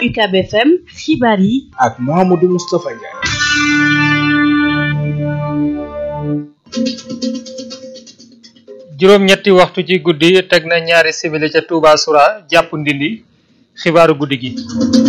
UCAB FM xibaar yi ak Mouhamadou Moustapha Ndiaye. juróom-ñetti waxtu ci guddi teg na ñaari simili ca Touba Soura jàpp ndindi xibaaru guddi gi.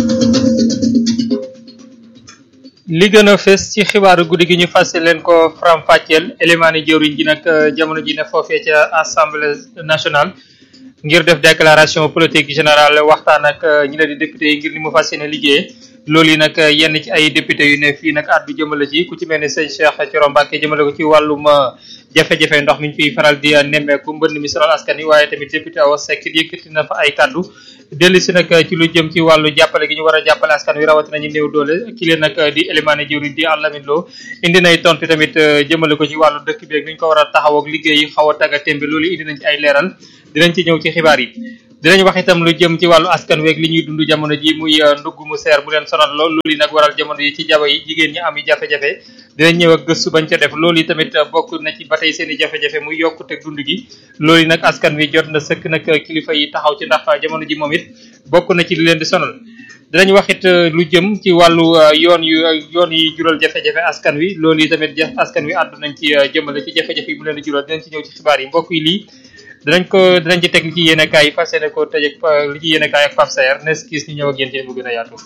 li gën a fës ci xibaaru guddi gi ñu fas leen ko faram-fàcceel éléments jëwriñ ji nag jamono ji ne foofee ca assemblée nationale ngir def déclaration politique générale waxtaan ak ñi la di député yi ngir ni mu fas yéene liggéeyee loolu yi nag yenn ci ay député yu ne fii nag addu jëmale ci ku ci mel ni sëñ Cheikh Thioro Mbacké jëmale ko ci wàllum jafe-jafe ndox mi ñu fiy faral di nemmeeku mbënd mi sonal askan wi waaye tamit député Awa Seck yëkkati na fa ay kaddu dellu si nag ci lu jëm ci wàllu jàppale gi ñu war a jàppale askan wi rawatina ñu néew doole ki leen nag di élément jëwriñ di Alamine Lo indi nay tontu tamit jëmale ko ci wàllu dëkk bi ak ni ñu ko war a taxaw ak liggéey yi xaw a tagga tembe loolu indi nañ ci ay leeral dinañ ci ñëw ci xibaar yi dinañ wax itam lu jëm ci wàllu askan weeg li ñuy dund jamono ji muy ndugg mu seer bu leen sonal lool loolu yi nag waral jamono yi ci jaba yi jigéen ñi am yi jafe-jafe dinañ ñëw ak gëstu bañ ca def loolu yi tamit bokk na ci ba tey seen i jafe-jafe muy yokkute dund gi loolu yi nag askan wi jot na sëkk nag kilifa yi taxaw ci ndax jamono ji moom it bokk na ci li leen di sonal dinañ wax it lu jëm ci wàllu yoon yu yoon yi jural jafe-jafe askan wi loolu yi tamit askan wi àddu nañ ci jëmale ci jafe-jafe yi mu leen di jural dinañ ci ñëw ci xibaar yi mbokk yi lii dinañ ko dinañ ci teg li ci yéene kaay yi fas yéene ko tëj ak li ci yéene kaay ak Pape Sayer nes kiis ñu ñëw ak yéen ci mu gën a yaatu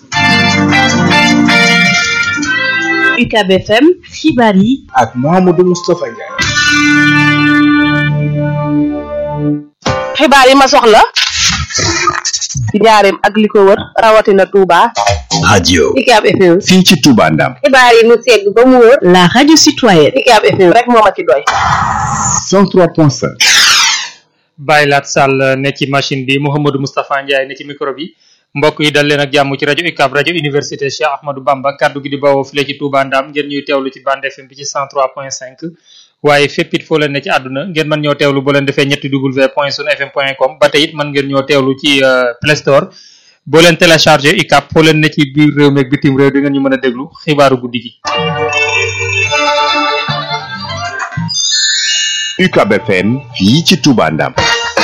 UCAB FM xibaar yi ak Mouhamadou Moustapha Ndiaye. xibaar yi ma soxla ci njaareem ak li ko wër rawatina Touba. radio UCAB FM. fii ci Touba Ndam xibaar yi mu segg ba mu wër. la radio citoyenne UCAB FM rek moo ma ci doy. 103.5 Baye Lat Sall ne ci machine bi Mouhamadou Moustapha Ndiaye ne ci micro bi mbokk yi dal leen ak jàmm ci rajo UCAB rajo université Cheikh Ahmadou Bamba kaddu gi di bawoo file ci Touba Ndam ngeen ñuy teewlu ci bande FM bi ci 103.5 waaye fépp it foo leen ne ci àdduna ngeen mën ñoo teewlu boo leen defee ñetti w point sun fm point com ba tey it mën ngeen ñoo teewlu ci Play Store boo leen téléchargé UCAB foo leen ne ci biir réew mi ak bitim réew di ngeen ñu mën a déglu xibaaru guddi gi. UCAB FM fii ci Touba Ndam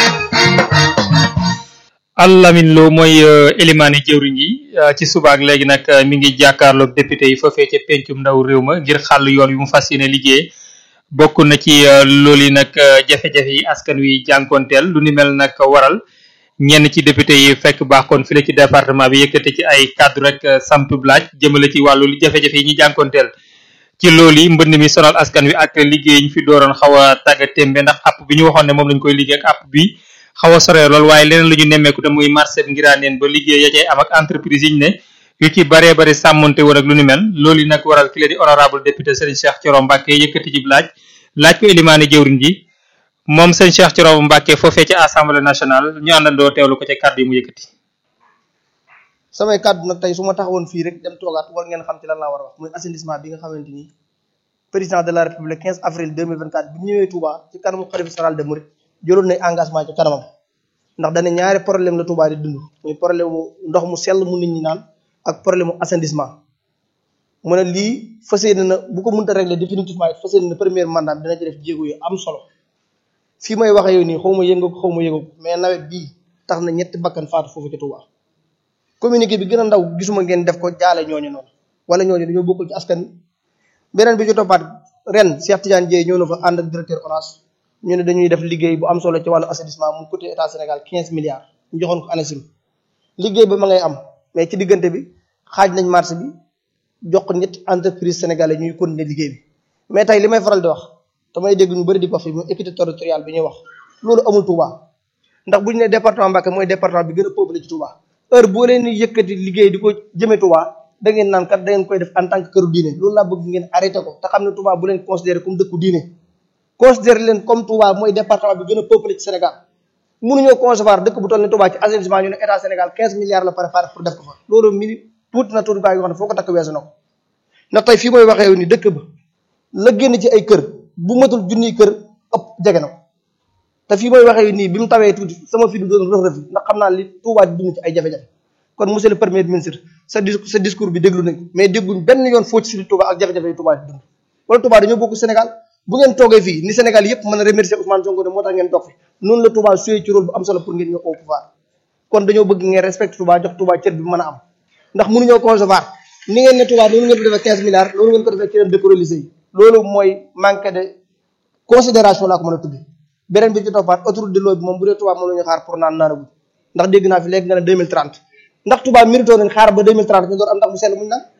Alamine Lo mooy élimaani jëwriñ yi ci suba ak léegi nag mi ngi jàkkaarloog député yi foofee ca pencum ndaw réew ma ngir xàll yoon wi mu fas yéene liggéey bokk na ci loolu yi nag jafe-jafe yi askan wi jànkonteel lu ni mel nag waral ñenn ci député yi fekk baax kon file ci département bi yëkkate ci ay cadre rek sampub laaj jëmale ci wàllu li jafe-jafe yi ñuy jànkonteel ci loolu yi mbënd mi sonal askan wi ak liggéey ñu fi dooroon xaw a tàgga témbe ndax app bi ñu waxoon ne moom lañ koy liggéey ak app bi xaw a sore lool waaye leneen lu ñu nemmeeku te muy marché ngiraaneen ba liggéey ya cay am ak entreprise yi ñu ne yu ci baree bari sàmmonte woon ak lu ni mel loolu yi nag waral ki la di honorable député Serigne Cheikh Thioro Mbacké yëkkati ci laaj laaj ko élimaane jëwriñ ji moom sëñ Cheikh Thioro Mbacké foofee ci assemblée nationale ñu àndandoo teewlu ko ca kàddu yi mu yëkkati samay kàddu nag tey su ma taxawoon fii rek dem toogaat war ngeen xam ci lan laa war a wax muy assainissement bi nga xamante ni président de la république 15 avril 2024 bi mu ñëwee Touba ci kanamu xalifa général de Mouride jëloon nay engagement ci kanamam ndax dana ñaari problème la Touba di dund muy problème mu ndox mu sell mu nit ñi naan ak problème mu assainissement mu ne lii fas yéene na bu ko mënta régler définitivement it fas yéene na premier mandat dina ci def jéego yu am solo fii may waxee yow nii xaw ma yëngu xaw ma yëngu mais nawet bii tax na ñetti bakkan faatu foofu ci Touba communiqué bi gën a ndaw gisuma ngeen def ko jaale ñooñu noonu wala ñooñu dañoo bokkul ci askan beneen bi ci toppaat ren Cheikh Tidiane Dieye ñëw na fa ànd ak directeur ONAS ñu ne dañuy def liggéey bu am solo ci wàllu assainissement mu coûté état Sénégal 15 milliards ñu joxoon ko ANACIM liggéey ba ma ngay am mais ci diggante bi xaaj nañ marché bi jox ko ñetti entreprise sénégalais ñuy continuer liggéey bi mais tey li may faral di wax damay dégg ñu bëri di ko wax fi mu équité territoriale bi ñuy wax loolu amul Touba ndax bu ñu nee département Mbacké mooy département bi gën a peuplé ci Touba heure boo leen di yëkkati liggéey di ko jëmee Touba da ngeen naan kat da ngeen koy def en tant que këru diine loolu laa bëgg ngeen arrêté ko te xam ne Touba bu leen considéré comme dëkku diine considéré leen comme Touba mooy département bi gën a peuplé ci Sénégal mënuñoo concevoir dëkk bu toll ni Touba ci assainissement ñu ne état Sénégal 15 milliards la préparé pour def ko fa loolu mini tuuti na tuuti baa yoo xam ne foo ko takk weesu na ko ndax tey fii mooy waxee ni dëkk ba la génn ci ay kër bu matul junniy kër ëpp jege na ko te fii mooy waxee nii bi mu tawee tuuti sama fi du doon rëf rëf ndax xam naa li Touba di dund ci ay jafe-jafe kon monsieur le premier ministre sa sa discours bi déglu nañ ko mais dégguñ benn yoon foo ci si Touba ak jafe-jafe yi Touba di dund wala Touba dañoo bokk Sénégal bu ngeen toogee fii ni Sénégal yëpp mën a remercier Ousmane Sonko ne moo tax ngeen toog fi noonu la Touba suyee ci rôle bu am solo pour ngeen ñëw au pouvoir kon dañoo bëgg ngeen respecté Touba jox Touba cër bi mën a am ndax mënuñoo concevoir ni ngeen ne Touba noonu ngeen ko defee 15 milliards loolu ngeen ko defee ci yeneen dëkk religieux yi loolu mooy manque de considération laa ko mën a tudde beneen bi ci toppaat autoroute de l'eau bi moom bu dee Touba moom la ñu xaar pour naan naanagu ndax dégg naa fi léegi nga ne 2030 ndax Touba mérito nañ xaar ba 2030 ñu door am ndax mu sell muñ naan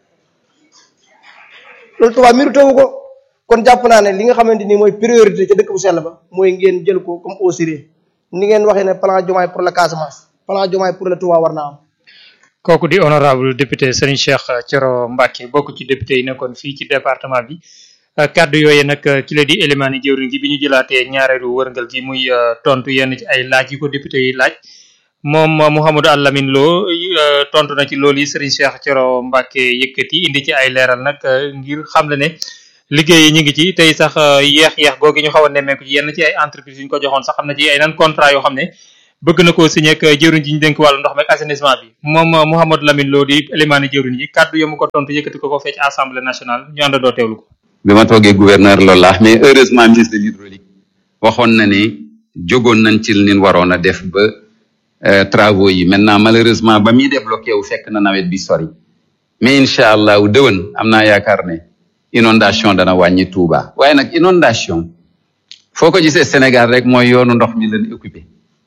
loolu Touba mérito wu ko kon jàpp naa ne li nga xamante ni mooy priorité ca dëkk bu sell ba mooy ngeen jël ko comme au sérieux ni ngeen waxee ne plan Diomaye pour la Casamance plan Diomaye pour le Touba war naa am kooku di honorable député Serigne Cheikh Thioro Mbacké bokk ci député yi nekkoon fii ci département bi kaddu yooyu nag ki la di élimaani jëwriñ gi bi ñu jëlaatee ñaareelu wërngal gi muy tontu yenn ci ay laaj yi ko député yi laaj moom Mouhamadou Alamine Lo tontu na ci loolu yi Serigne Cheikh Thioro Mbacké yëkkati indi ci ay leeral nag ngir xam le ne liggéey yi ñu ngi ci tey sax yeex-yeex googi ñu xaw a nemmeeku ci yenn ci ay entreprise yu ñu ko joxoon sax xam na ci ay nan contrat yoo xam ne bëgg na koo signé ak jëwriñ ji ñu dénk wàllu ndox mi ak assainissement bi moom Mouhamadou Lamine Lo di élimaani jëwriñ yi kaddu yamu ko tontu yëkkati ko ko fee ci assemblée nationale ñu àndandoo teewlu ko bi ma toogee gouverneur loolu laax mais heureusement ministre de l'hydraulique waxoon na ne jógoon nañ ci li waroon a def ba travaux yi maintenant malheureusement ba muy débloqué wu fekk na nawet bi sori mais incha allah dëwën am naa yaakaar ne inondation dana wàññi Touba waaye nag inondation foo ko gisee Sénégal rek mooy yoonu ndox mi leen occupé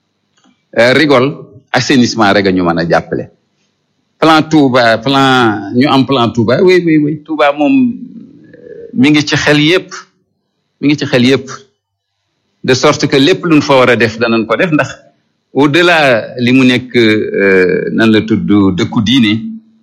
rigol assainissement rek a ñu mën a jàppale plan Touba plan ñu am plan Touba oui oui oui Touba moom mi ngi ci xel yépp mi ngi ci xel yépp de sorte que lépp luñ fa war a def danañ ko def ndax au delà li mu nekk nan la tudd dëkku diine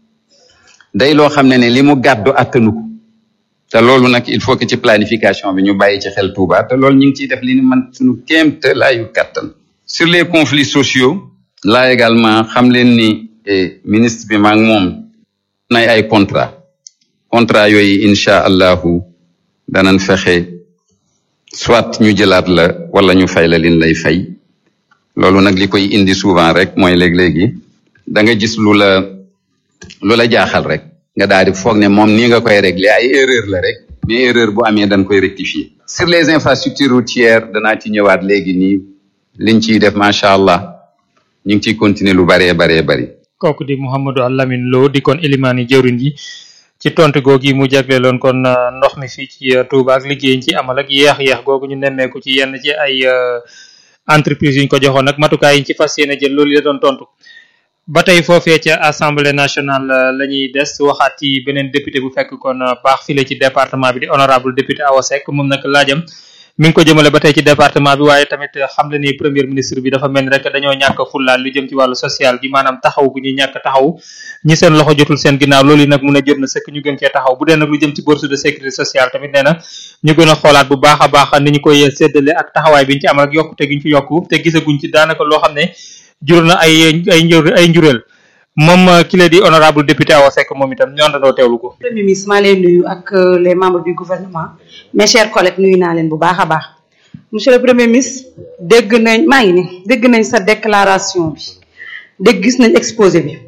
day loo xam ne ne li mu gàddu attanu ko te loolu nag il faut que ci planification bi ñu bàyyi ci xel Touba te loolu ñu ngi ciy def li ni man suñu kéem te laayu kàttan sur les conflits sociaux là également xam leen ni ministre bi maa ngi moom nay ay contrat contrat yooyu incha allahu danañ fexe soit ñu jëlaat la wala ñu fay la lin lay fay loolu nag li koy indi souvent rek mooy léeg-léegi da nga gis lu la lu la jaaxal rek nga daal di foog ne moom nii nga koy régler ay erreur la rek mais erreur bu amee dañ koy rectifier sur les infrastructures routières danaa ci ñëwaat léegi nii liñ ciy def macha allah ñu ngi ciy continuer lu baree baree bari kooku di Mouhamadou Alamine Lo di kon élimaani jëwriñ yi ci tontu googu mu jagleeloon kon ndox mi fii ci Touba ak liggéey ñu ci amal ak yeex-yeex googu ñu nemmeeku ci yenn ci ay entreprise yu ñu ko joxoon ak matukaay yi ñu ci fas yéene jël loolu la doon tontu. ba tey foofee ca assemblée nationale la ñuy des waxaat ci beneen député bu fekk kon baax file ci département bi di honorable député Awa Seck moom nag laajam mi ngi ko jëmale ba tey ci département bi waaye tamit xam le ni premier ministre bi dafa mel ni rek dañoo ñàkk fullaal lu jëm ci wàllu social gi maanaam taxaw gu ñuy ñàkk taxaw ñi seen loxo jotul seen ginnaaw loolu yi nag mun a jot na sëkk ñu gën cee taxaw bu dee nag lu jëm ci bourse de sécurité sociale tamit nee na ñu gën a xoolaat bu baax a baax ni ñu koy séddale ak taxawaay bi ñu ci amal ak yokkute gi ñu ci yokku te gisaguñ ci daanaka loo xam ne jur na ay ay njur ay njureel moom ki la di honorable député Awa Seck moom itam ñu àndandoo teewlu ko. premier ministre maa leen nuyu ak les membres du gouvernement mes chers collègues nuyu naa leen bu baax a baax monsieur le premier ministre dégg nañ maa ngi ni dégg nañ sa déclaration bi dégg gis nañ exposé bi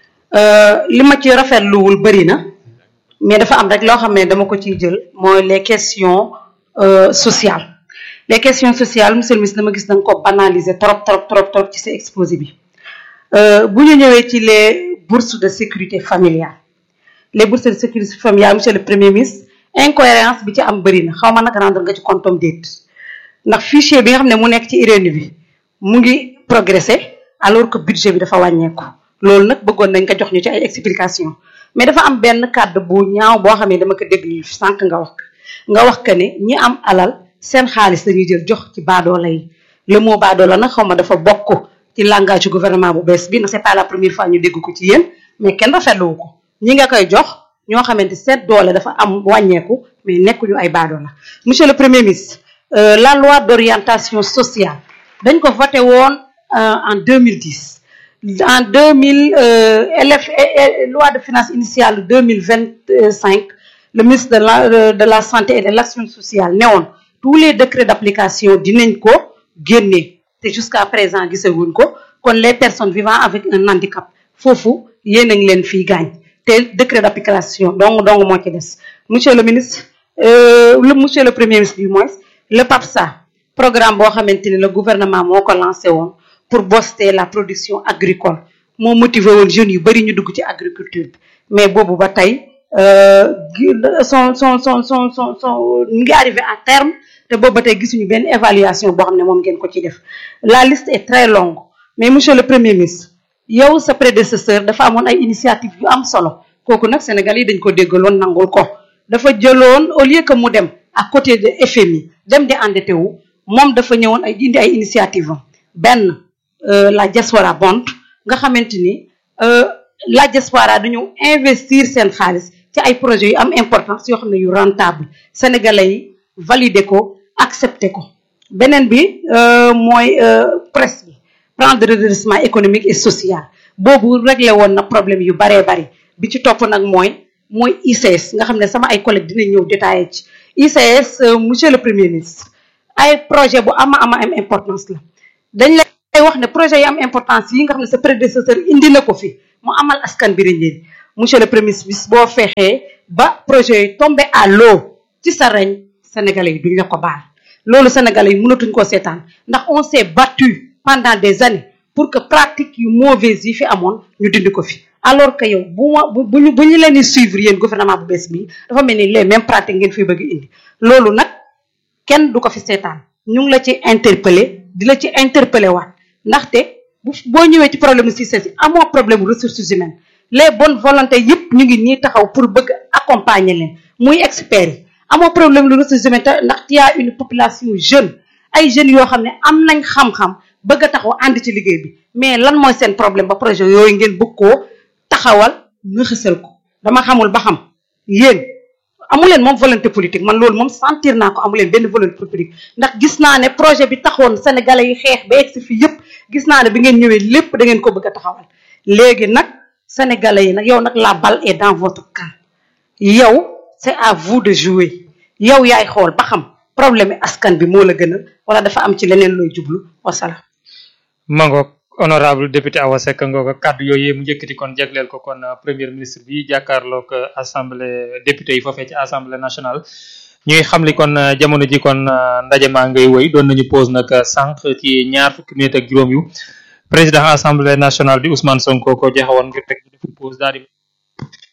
li ma ci rafetluwul bëri na mais dafa am rek loo xam ne dama ko ciy jël mooy les questions sociales les questions sociales monsieur le ministre dama gis danga ko banaliser trop trop trop trop ci sa exposé bi bu ñu ñëwee ci les bourses de sécurité familiale les bourses de sécurité familiale monsieur le premier ministre incohérence bi ci am bëri na xaw ma nag rendre nga ci compte am déet ndax fichier bi nga xam ne mu nekk ci IRENU bi mu ngi progressé alors que budget bi dafa wàññeeku loolu nag bëggoon nañ ko jox ñu ci ay explication mais dafa am benn kàddu bu ñaaw boo xam ne dama ko déglu sànq nga wax nga wax que ne ñi am alal seen xaalis dañuy jël jox ci baadoola yi le mot baadoola nag xaw ma dafa bokk ci langage gouvernement bu bees bi ndax c'est pas la première fois ñu dégg ko ci yéen mais kenn rafetluwu ko ñi nga koy jox ñoo xamante seet doole dafa am wàññeeku mais nekkuñu ay baadoola monsieur le premier ministre la loi d'orientation sociale dañ ko voté woon en 2010 en 2000 LF loi de finances initiale 2025 le ministre de la de la santé et de l'action sociale ne woon tous les décrets d'application dinañ ko génne te jusqu'à présent gisaguñ ko kon les personnes vivant avec un handicap foofu yéen a ngi leen fii gaañ te décret d'application donc donc moo ci des monsieur le ministre le monsieur le premier ministre du moins le PAPSA programme boo xamante ni le gouvernement moo ko lancé woon pour booster la production agricole moo motivé woon jeunes yu bari ñu dugg ci agriculture bi mais boobu ba tey euh, gi- son son son son son son mu ngi arrivé à terme te boobu ba tey gisuñu benn évaluation boo xam ne moom ngeen ko ci def la liste est très longue mais monsieur le premier ministre yow sa prédécesseur dafa amoon ay initiative yu am solo kooku nag Sénégal yi dañ ko déggaloon nangul ko dafa jëloon au lieu que mu dem à côté de FMI dem di endetté wu moom dafa ñëwoon ay indi ay initiative am benn euh, la diaspora bond nga xamante ni euh, la diaspora dañu investir seen xaalis ci ay projets yu am importance yoo xam ne yu rentable sénégalais yi valider ko accepter ko beneen bi euh, mooy euh, presse bi plan de redressement économique et social boobu réglé woon na problème yu baree bari bi ci topp nag mooy mooy ICS nga xam ne sama ay collègues dinañ ñëw détaillé ci ICS euh, monsieur le premier ministre ay projet bu ama ama am importance la dañ lay wax ne projet yi am importance yi nga xam ne sa prédécesseur indi na ko fi mu amal askan bi njëriñ monsieur le premier ministre boo fexee ba projet yi tombé à l'eau ci sa reñ sénégalais yi duñ la ko baal loolu sénégalais yi mënatuñ koo seetaan ndax on s'est battu pendant des années pour que pratique yu mauvaise yi fi amoon ñu dindi ko fi alors que yow bu ma bu bu ñu bu ñu leen di suivre yéen gouvernement bu bees bi dafa mel ni les mêmes pratiques ngeen fiy bëgg indi loolu nag kenn du ko fi seetaan ñu ngi la ci interpellé di la ci interpellé waat ndaxte bu boo ñëwee ci problème si si amoo problème ressources humaines les bonnes volontés yëpp ñu ngi nii taxaw pour bëgg accompagner leen muy experts yi amoo problème lu ressources humaines te ndax y a une population jeune ay jeunes yoo xam ne am nañ xam-xam bëgg a taxaw ànd ci liggéey bi mais lan mooy seen problème ba projet yooyu ngeen bëgg koo taxawal nga xësal ko dama xamul ba xam yéen amuleen moom volonté politique man loolu moom sentir naa ko amuleen benn volonté politique ndax gis naa ne projet bi taxoon sénégalais yi xeex ba egsi fii yëpp gis naa ne bi ngeen ñëwee lépp da ngeen ko bëgg a taxawal léegi nag sénégalais yi nag yow nag la balle est dans votre camp yow c'est à vous de jouer yow yaay xool ba xam problème yi askan bi moo la gënal wala dafa am ci leneen looy jublu wasalaam mangoog honorable député Awa Seck ngooga kàddu yooyu mu njëkkati kon jagleel ko kon euh, premier ministre bi jàkkaarloog euh, assemblée député yi foofee ci assemblée nationale ñuy xamli kon euh, jamono ji kon euh, ndaje maa ngay woy doon nañu pause nag euh, sànq ci ñaar fukki minutes ak juróom yu président assemblée nationale bi Ousmane Sonko ko joxe woon ngir teg ñu defu pause daal di